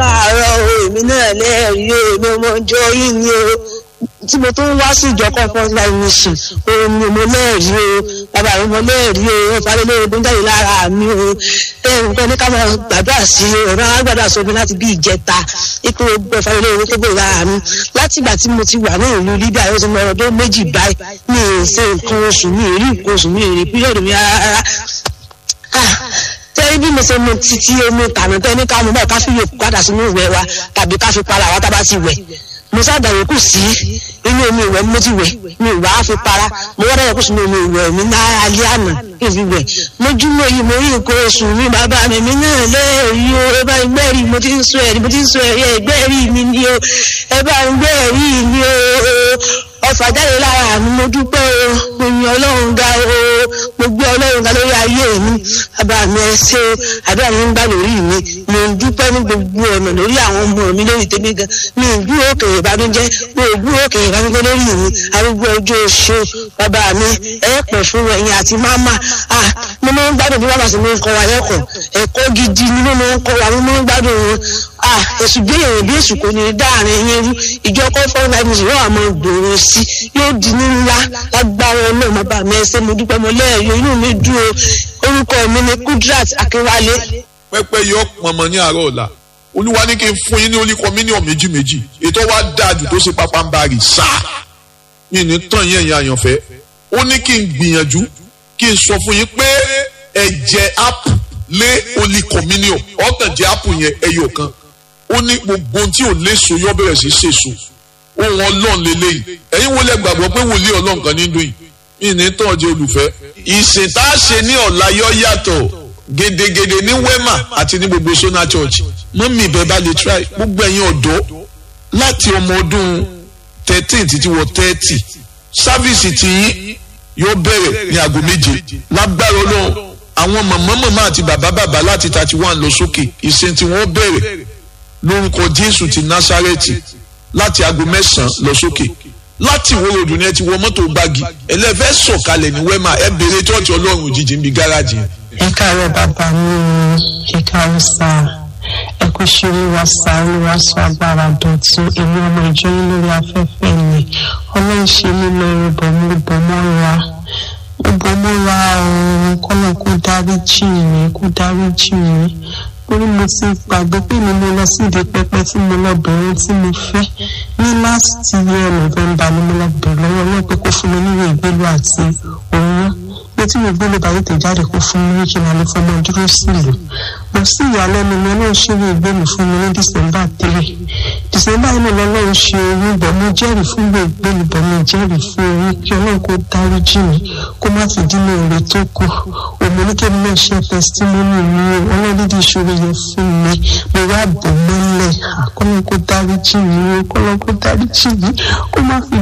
káàárọ̀ o èmi náà lẹ́ẹ̀rí o èmi ọmọ ọjọ́ yìí ni o tí mo tún wá sí ìjọ comfort life mission òun ni mo lẹ́ẹ̀rí o bàbá mi mo lẹ́ẹ̀rí o ìfàlélẹ́ ogun jáde lára mi o ẹ̀rùn kan ní ká máa gbàdúrà sí i ọ̀rọ̀ àwọn gbàdúrà sómi láti bí ìjẹta ipò gbogbo ìfàlélẹ́ ogun tó gbòòrò lára mi láti ìgbà tí mo ti wà ní ìlú Libya ó ti mọ ọdún méjì báyìí mi ì ṣe nǹkan oṣù mi ì rí nǹkan oṣù mi ì rí píríọ̀dù mi rárá tẹ́rí bí mo ṣe mu títí omi tànà tẹ́ ní ká mú báyìí ká fi yòókù padà sínú ìwẹ̀ wa tàbí ká fi para wa tá a bá ti wẹ̀ mo ṣàdàwọ̀ kù sí inú omi ìwẹ̀ mo ti wẹ̀ mi ìwà á fi para mo wọ́n dàwọ̀ kù sínú omi ìwẹ̀ mi náà alẹ́ àná kí n fi wẹ̀ mojúmọ́ yìí mo rí nǹkan oṣù mi bàbá mi mi náà lẹ́ẹ̀rí o ẹ bá ń gbẹ́rì mo ti ń sọ ẹ̀rí mo ti ń sọ ẹ̀rí ẹ̀gbẹ́rì mi ni o ẹ bá ń gbẹ́rì mi o ọfà jáde lára mi mo dúpẹ́ o mo yin ọlọ́run ga o mo gbé ọlọ́run ga lórí ayé mi bàbá mi ẹ ṣé o àdúrà mi ń gbà lórí mi mo ń dúpẹ́ ní gbogbo ọ̀nà lórí àwọn ọmọ mi lórí tèmi gan mi ì gbúrò òkèèrè ìbànújẹ́ mi ì gbúrò òkèèrè ìbànújẹ́ lórí mi arúgbó ọjọ́ oṣù bàbá mi ẹ pẹ̀ fún ẹ̀yin àti máma ah mo máa ń gbádùn bí bàbá sì máa ń kọ́ wa lẹ́kọ̀ọ́ ẹ̀kọ́ gidi ni mo máa ń kọ́ wa mo máa ń gbádùn wọn ah èsù bí èèyàn bí èsù kò ní dáàrin yín rú ìjọ kọ́fọ́ náà ní ìṣòro àmọ́ gbòòrò sí yóò di ní ńlá lágbára náà má bà mí ẹsẹ̀ mo dúpẹ́ mo lẹ́ẹ̀yọ inú mi dùn o orúkọ mi ni Kudrat Akínwálé. pẹ́pẹ́ yọ pọnmọ ní àárọ̀ ọ̀la olúwa ní kí n fún yín ní olíkọ mílíọ̀nù méjì méjì ètò wa dáàjù tó ṣe pápá ń bá rì sáà mi ní tàn yín ẹ̀yin àyànfẹ́ ó ní kí n gbìyànjú kí n sọ fún yín pé ẹ̀jẹ̀ app lé olíkọ mílíọ̀nù ọ̀tàn jẹ́ app yẹn ẹyọ kan ó ní gbogbo ohun tí ò léso yọ bẹ̀rẹ̀ sí ṣèso ohun ọlọ́run lélẹ́yìn ẹ̀yin wo lẹ gbàgbọ́ pé wòlíì ọlọ́run kan ní dùn yìí yìí ní tàn jẹ́ olùfẹ́. ìsìn tá a ṣe ní ọ̀la yọ yàtọ̀ gedegede ní wema àti ní gbogbo sona church mọ́mí ìbẹ́ bá lè try gbogbo ẹ̀yin ọ̀dọ́ láti ọmọ ọdún thirteen títí wọ thirty sáfíìsì tí yóò bẹ̀rẹ̀ ní aago méje lágbára ọlọ́run àwọn màmá màmá àti bàbá bàbá láti thirty one lọ sókè ìsìn tí wọ́n bẹ̀rẹ̀ lórúkọ jésù ti násárẹ́tì láti aago mẹ́sàn-án lọ sókè láti ìwé ròdù ni ẹ ti wọ mọ́tò gbági ẹlẹ́fẹ́ sọ̀kalẹ̀ ní wẹ́mà ẹ béèrè tọ́ọ̀tì ọlọ́run òjijì níbi gáràjì. ẹ káàárọ̀ bàbá mi ẹ káàárọ̀ sáà ẹ kò ṣe olúwa sáà olúwa sọ agbára dọ̀tún èmi ọmọ ìjọ yín lórí afẹ́fẹ́ mi ọlọ́run ṣe mí lọ rúbọ mú rúbọ mọ́ra rúbọ mọ́ra ọ̀run kọ́lọ̀ kó dárí jì mí kó dárí jì mí torí mo ti gbàgbé pé mi mo lọ sí ìdí pẹpẹ tí mo lọ bẹ̀rẹ̀ tí mo fẹ́ ní last year november ni mo lọ bẹ̀rẹ̀ lọ́wọ́ náà pé kó fún mi níwèé ìgbélú àti oyún pé tí mo gbélé báyìí tẹ̀ jáde kó fún mi kí n lè fọmọ dúró sílùú mo sì ìyàlẹ́nu mi ọlọ́run ṣe ìwé ìgbélú fún mi ní december three december yìí ni ọlọ́run ṣe oyún bọ̀ mo jẹ́rìí fún ìwé ìgbélú bọ̀ mo jẹ́rìí fún oyún kí ọlọ́run kó dáríjì mi kó má fi dínà èrè tó kù òmìnirí náà ṣe testimony mi o ọlọ́run dídí ìṣòro yẹn fún mi mo wá bò mọ́lẹ̀ àkọ́lọ́ kó dáríjì mi o kọ́lọ́ kó dáríjì mi kó má fi